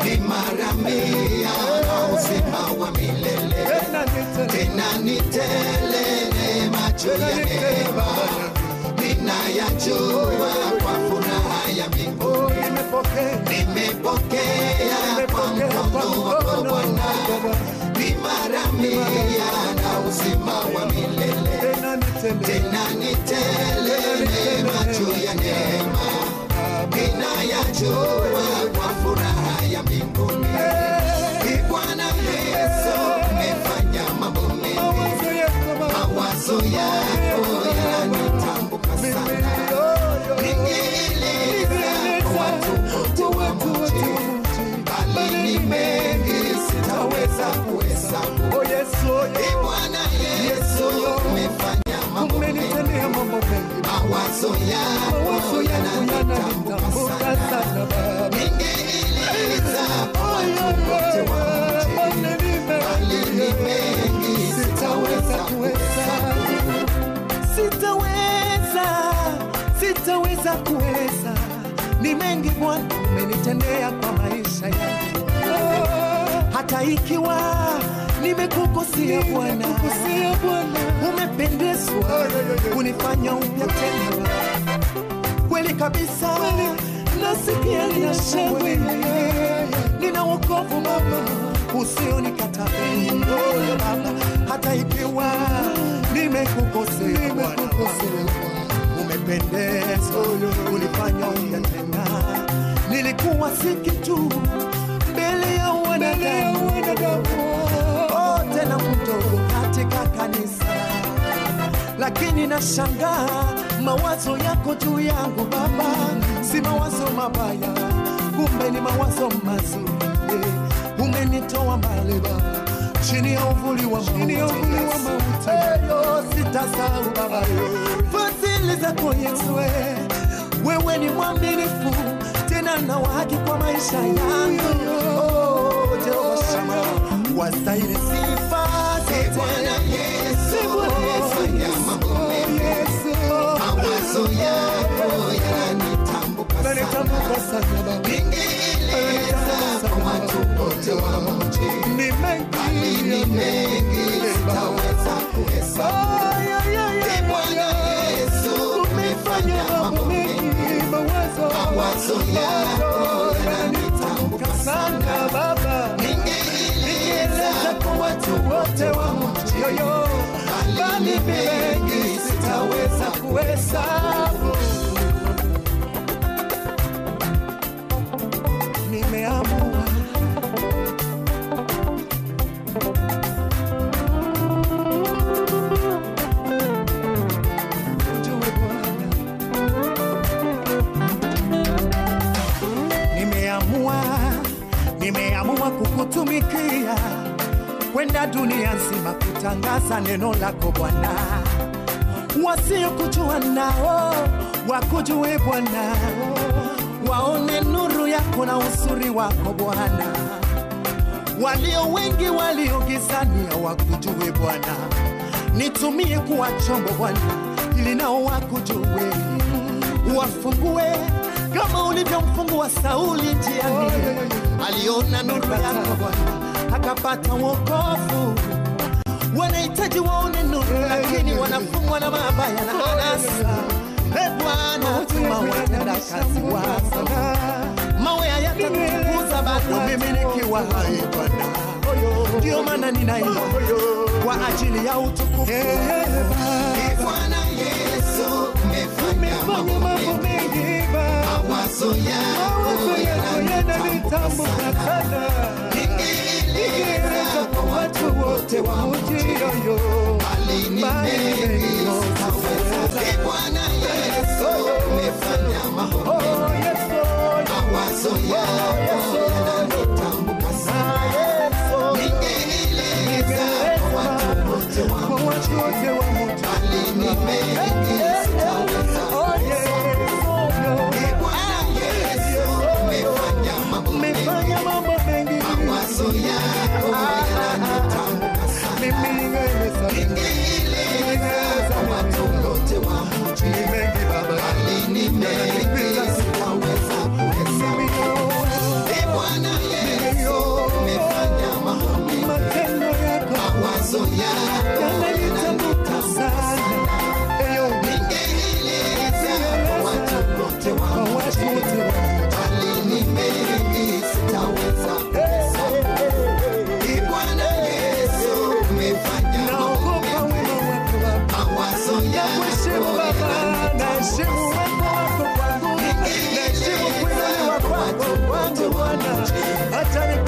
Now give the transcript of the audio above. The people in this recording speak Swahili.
ni mara mia na uzima wa milele tena ni tele neema juu ya neema ninayajua kwa furaha ya mbinguni nimepokea kwa mkono wako Bwana ni mara mia na uzima wa milele tena ni tele neema juu ya neema ninayajua kwa furaha ya mbinguni Ee Bwana Yesu umefanya mambo mengi mawazo yako yananitambuka sana ningeeleza kwa watu wote wa mji bali ni mengi sitaweza kuhesabu Ee Bwana Yesu umefanya mambo mengi mawazo yako yananitambuka sana ningeeleza kwa watu wote wa mji bali ni mengi sitaweza kuhesabu sitaweza sitaweza kuweza ni mengi bwana umenitendea kwa maisha yangu hata ikiwa nimekukosea bwana umependezwa kunifanya upya tena kweli kabisa nasikia nina shangwe nina wokovu baba usionikata moyo baba hata ikiwa nimekukosea Bwana umependezwa kunifanya upya tena nilikuwa si kitu mbele ya wanadamu oh, tena mdogo katika kanisa lakini nashangaa mawazo yako juu yangu baba si mawazo mabaya kumbe ni mawazo mazuri eh, umenitoa mbali baba chini ya uvuli wa mauti Eyo, sitasahau baba fadhili zako yesu eh, wewe ni mwaminifu tena na wa haki kwa maisha yangu oh, Jehova Shama wastahili sifa Ee Bwana Yesu umefanya mambo mengi mawazo yako yananitambuka sana ningeeleza kwa watu wote wa mji bali ni mengi sitaweza kuhesabu Ee Bwana Yesu umefanya mambo mengi mawazo yako yananitambuka sana ningeeleza kwa watu wote wa mji bali ni mengi sitaweza kuhesabu nimeamua Ujue Bwana, nimeamua nimeamua kukutumikia kwenda dunia nzima kutangaza neno lako Bwana, wasiokujua nao wakujue Bwana, waone nuru yako na uzuri wako Bwana, walio wengi walio gizani hawakujue Bwana, nitumie kuwa chombo Bwana, ili nao wakujue, wafungue kama ulivyomfungua Sauli njiani, aliona nuru yako Bwana, akapata wokovu. Wanahitaji waone nuru, lakini wanafungwa na mabaya na anasa. E Bwana, tuma watenda kazi wako, mawe hayatakufukuza bado mimi nikiwa hai Bwana. Ndio maana ninaimba kwa ajili ya utukufu Ee Bwana Yesu umefanya mambo mengi mawazo yako yananitambuka sana ningeeleza kwa watu wote wa mji bali ni mengi sitaweza. Ee Bwana Yesu umefanya mambo mengi mawazo yako yananitambuka sana ningeeleza kwa watu wote wa mji bali ni mengi sitaweza. Ee Bwana Yesu umefanya mambo mengi Umefanya mambo mengi mawazo yako yananitambuka sana ningeeleza kwa watu wote wa mji bali ni mengi sitaweza kuhesabu Ee Bwana Yesu yananitambuka sana. Eyo, ningeeleza kwa watu wote wa kwa mji, watu wote wa bali ni mengi sitaweza kuhesabu. Ee Bwana Yesu, umefanya mambo naogopa wema wako Baba. mawazo Nakuheshimu yako Baba, naheshimu uwepo wako kwangu, naheshimu kuinuliwa kwako kwangu Bwana, hata